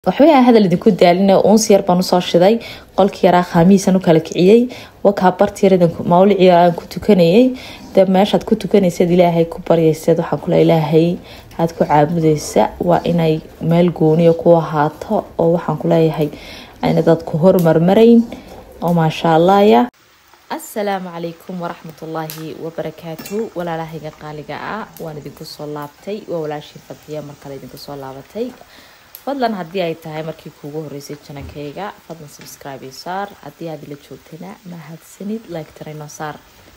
waxbay aan hadal idinku daalina uunsi yar baan usoo shiday qolkii yaraa khaamiisan u kala kiciyey wakaa bartiiradan mawlici aan ku tukanayay de meeshaad ku tukanaysaad ilaahay ku baryayseed waxaan kule ilaahay aad ku caabudaysa waa inay meel gooniya ku ahaato oo waxaan kuleeyahay ayna dadku hormarmarayn oo maasha allahya asalaamu calaykum waraxmatullaahi wabarakaatu walaalahayga qaaliga ah waan idinku soo laabtay waa walaashii fadxiya markale idinku soo laabatay fadlan haddii ay tahay markii kuugu horeysay janankayga fadlan subscribe iyo saar haddii aad ila joogtana mahadsanid like tarayno saar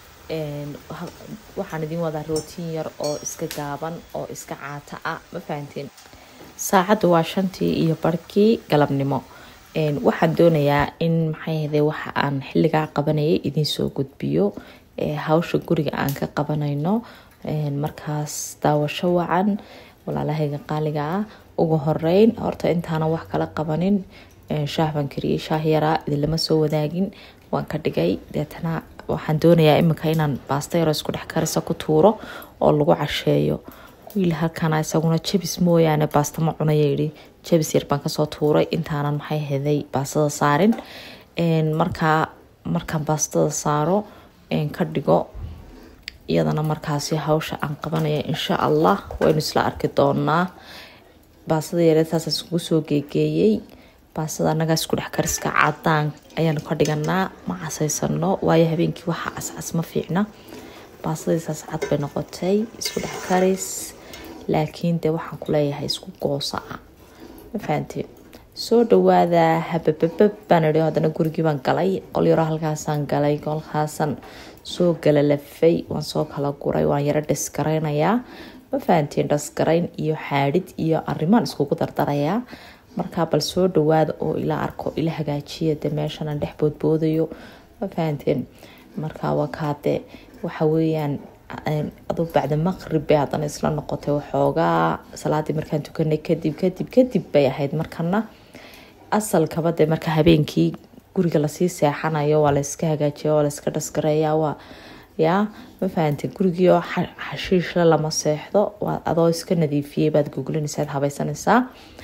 waxaan idin wadaa rootiin yar oo iska gaaban oo iska caata ah ma fahanteen saacaddu waa shantii iyo barhkii galabnimo waxaan doonayaa in maxay ahde waxa aan xilligaa qabanayay idiin soo gudbiyo hawsha guriga aan ka qabanayno markaas daawasho wacan walaalahayga qaaliga ah ugu horeyn horta intaana wax kala qabanin shaah baan kariyey shaah yaraa idinlama soo wadaagin waan ka dhigay deetana waxaan doonayaa iminka inaan baasta yaro isku dhex karisa ku tuuro oo lagu casheeyo wiil halkana isaguna jabis mooyaane baasta ma cunaya yidhi jabis yar baan kasoo tuuray intaanan maxay heday baastada saarin markaa markaan baastada saaro ka dhigo iyadana markaasi hawsha aan qabanaya insha allah waynu isla arki doonaa baasada yareed saas iskugu soo geegeeyey baasada anagaa isku dhex kariska cadaan ayaanu ka dhiganaa ma casaysano waayo habeenkii waxa cascas ma fiicna baasadiisaas cad bay noqotay isku dhex karis laakiin dee waxaan kuleeyahay isku goosa ah ma fahanteen soo dhawaada habababab baan idhi haddana gurigii baan galay qol yaro halkaasaan galay kolkaasaan soo galalafay waan soo kala guray waan yaro dhasgaraynayaa ma fahanteen dhasgarayn iyo xaadhid iyo arrimaan iskugu dardarayaa markaa bal soo dhawaada oo ila arko ila hagaajiya de meeshanaan dhex boodboodayo ma fahanteen markaa wakaade waxa weeyaan aduu bacda maqrib bay haddana isla noqotay waxoogaa salaadii markaan tukanay kadib kadib kadib bay ahayd markana asalkaba de marka habeenkii guriga lasii seexanayo waa layska hagaajiya waa layska dhasgareeya waa yaa ma fahante gurigiioo xashiishle lama seexdo waa adoo iska nadiifiyey baad googlinaysaad habaysanaysaa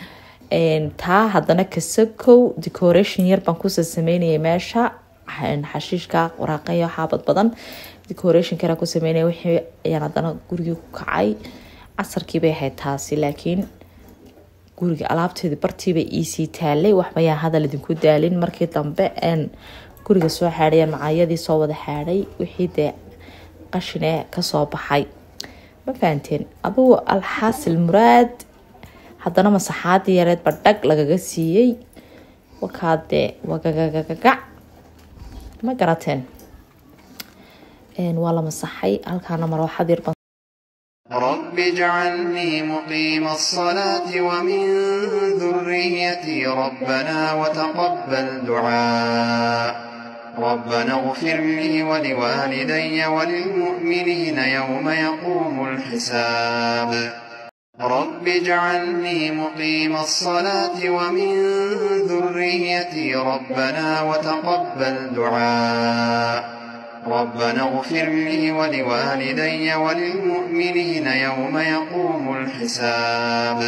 taa haddana kasakow decoration yar baan kusoo sameynayay meesha xashiishka waraaqayo xaabad badan decoration kara ku sameynaya wixii ayaan haddana gurigii ku kacay casarkii bay ahayd taasi laakiin guriga alaabteedii bartiibay iisii taalay waxbayaan hadal idinku daalin markii dambe een guriga soo xaadhayaan macaayadii soo wada xaadhay wixii dee qashine kasoo baxay ma fahanteen adugu alxaasil muraad haddana masaxaadii yareed ba dhag lagaga siiyey wakaadee wagagagagac ma garateen waa la masaxay halkaana marwaxad yar رب اجعلني مقيم الصلاة ومن ذريتي ربنا وتقبل دعاء ربنا اغفر لي ولوالدي وللمؤمنين يوم يقوم الحساب رب اجعلني مقيم الصلاة ومن ذريتي ربنا وتقبل دعاء ربنا اغفر لي ولوالدي وللمؤمنين يوم يقوم الحساب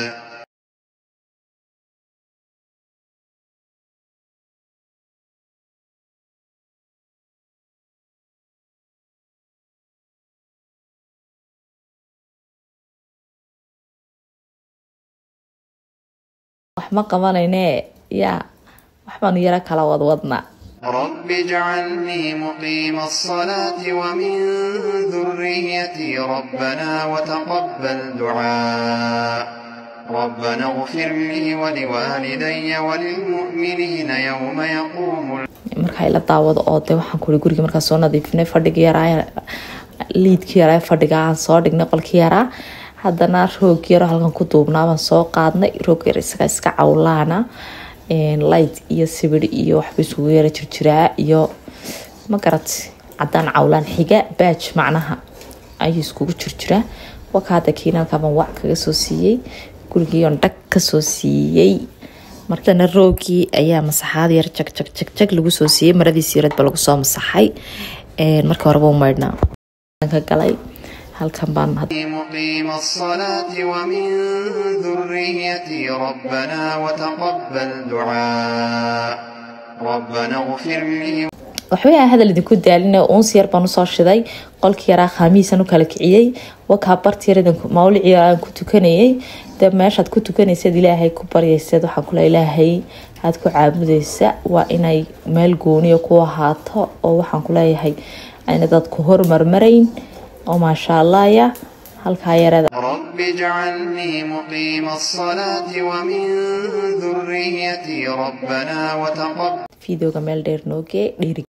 wax ma qabanayne yaa waxbaanu yaro kala wadwadnaa رب اجعلني مقيم الصلاة ومن ذريتي ربنا وتقبل دعاء ربنا اغفر لي ولوالدي وللمؤمنين يوم يقوم markaa ila daawado oo de waxaan kuri guriga markaa soo nadiifinay fadhigii yaraa liidkii yaraa fadhiga aan soo dhignay qolkii yaraa haddana roog yaro halkan ku duubnaa baan soo qaadnay roog yar isaga iska cawlaana light iyo sibir iyo waxba isugu yara jirjiraa iyo magarat cadaan cawlaan xiga baaj macnaha ayuu iskugu jirjiraa wakaada kiinalkaabaan wac kaga soo siiyey gurigiion dhag kasoo siiyey markana roogii ayaa masaxaad yar jag jag jag jag lagu soo siiyey maradiisi yareed ba lagu soo masaxay markii horeba u maydhnaa ka galay halkan baan مقيم الصلاة ومن ذريتي ربنا وتقبل دعاء ربنا اغفر لي waxbay aan hadal idinku daalina uunsi yar baan usoo shiday qolkii yaraa khaamihiisan u kala kiciyey wakaa bartiiradan mawlicii aan ku tukanayay de meeshaad ku tukanaysaad ilaahay ku baryayseed waxaan kule ilaahay aad ku caabudaysa waa inay meel gooniya ku ahaato oo waxaan kuleeyahay ayna dadku hormarmarayn oo maasha allahya halkaa yarada رب اجعلني مقيم الصلاة ومن ذريتي ربنا وتقبل fideoga meel dheer noogee dhiiri